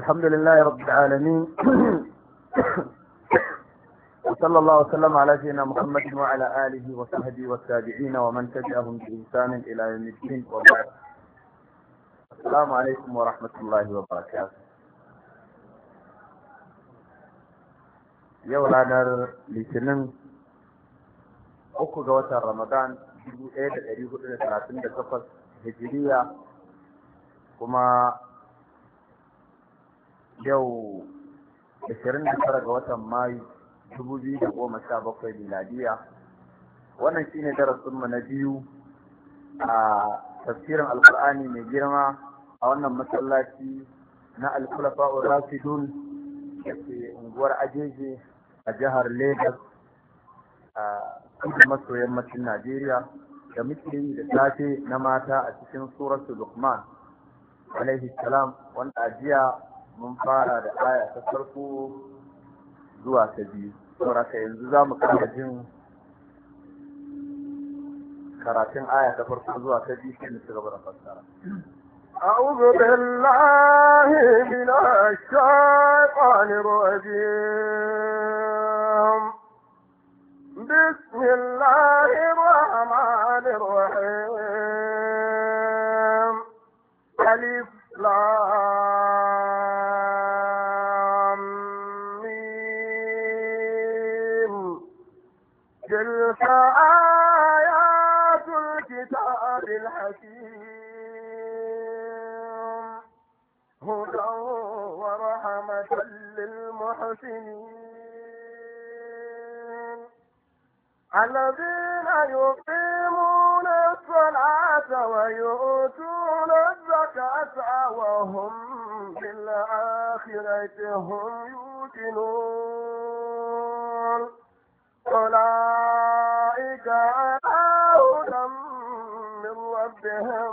الحمد لله رب العالمين وصلى الله وسلم على سيدنا محمد وعلى آله وصحبه والتابعين ومن تبعهم بإحسان إلى يوم الدين وبعد السلام عليكم ورحمة الله وبركاته yau ranar litinin uku ga watan ramadan dubu ɗaya da ɗari hudu da talatin da takwas hijiriya kuma yau ashirin da tara ga watan mayu dubu biyu da goma sha bakwai miladiya wannan shine darasinmu na biyu a tafsirin alkur'ani mai girma a wannan masallaci na alkulafa'ur rasidun da ke unguwar ajeje a jihar Legas a kudu maso yammacin Najeriya da muke yi da safe na mata a cikin suratu Luqman alaihi salam wanda a jiya mun fara da aya ta farko zuwa ta biyu saboda yanzu za mu kara jin karatun aya ta farko zuwa ta biyu sai mu ci gaba da fassara أعوذ بالله من الشيطان الرجيم بسم الله الرحمن الرحيم ألف لام ميم تلك آيات الكتاب الحكيم هدى ورحمة للمحسنين الذين يقيمون الصلاة ويؤتون الزكاة وهم بالآخرة هم يوقنون أولئك على هدى من ربهم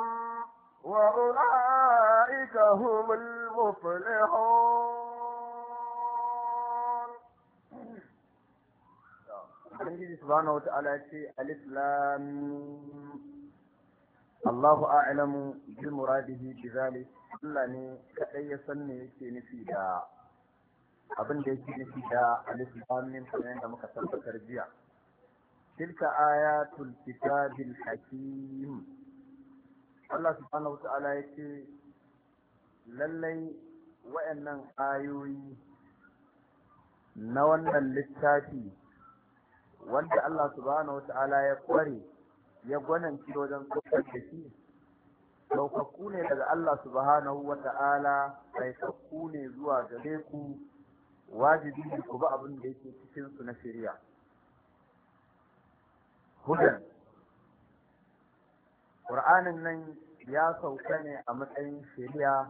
وأولئك هم المفلحون Ubangiji subhanahu wata'ala ya ce alif lam Allahu a'lamu bi muradihi bi zalik Allah ne kadai ya san me yake nufi da abin da yake nufi da alif lam mim kamar da muka tabbatar jiya tilka ayatul kitabil hakim Allah subhanahu wata'ala ya ce lallai wa'annan ayoyi na wannan littafi wanda Allah subhanahu wata'ala ya kware ya gwananci wajen saukar da shi saukakku ne daga Allah subhanahu wata'ala saukakku ne zuwa gare ku wajibi ne ku bi abin da yake cikin su na shari'a hudan Qur'anin nan ya sauka ne a matsayin shari'a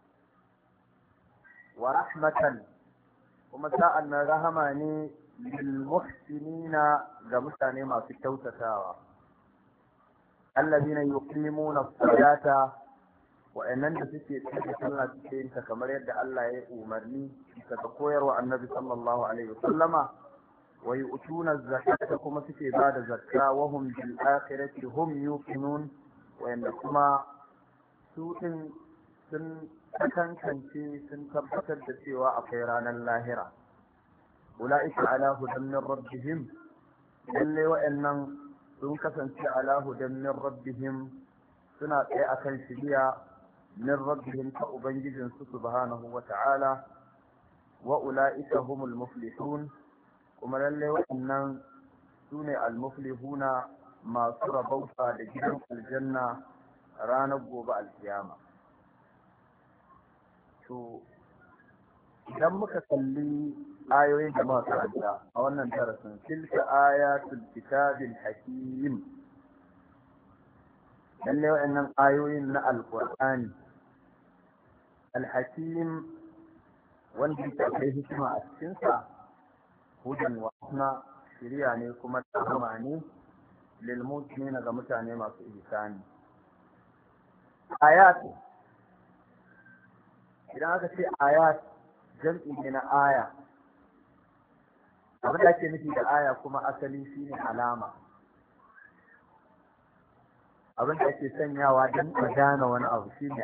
wa rahmatan kuma sa'an nan rahama ne lilmuhsinina ga mutane masu kyautatawa allazina yuqimuna as-salata wa'annan da suke tsaya sallah suke yin ta kamar yadda Allah ya umarni daga koyarwa annabi sallallahu alaihi wasallama wa yu'tuna az-zakata kuma suke ba da zakka wa hum bil akhirati hum yuqinun wa'anda kuma su din sun kankance sun tabbatar da cewa akwai ranar lahira أولئك على هدى من ربهم lalle wa'annan sun kasance ala hudan min rabbihim suna tsaye akan shiriya min rabbihim ta ubangijin su subhanahu wa ta'ala wa ula'ika humul muflihun kuma lalle wa'annan sune al muflihuna masu rabauta da gidan aljanna ranar gobe alkiyama to idan muka kalli ayoyin da muka karanta a wannan darasin tilka ayatul kitabil hakim lalle wa'annan ayoyin na alqur'ani alhakim wanda yake kai hikima a cikin sa hudan wa hikma shiriya ne kuma tahama ne lil mu'minina ga mutane masu ihsani ayat idan aka ce ayat jam'i ne na aya abin da ake nufi da aya kuma asali shine alama abin da ake sanyawa don a gane wani abu shine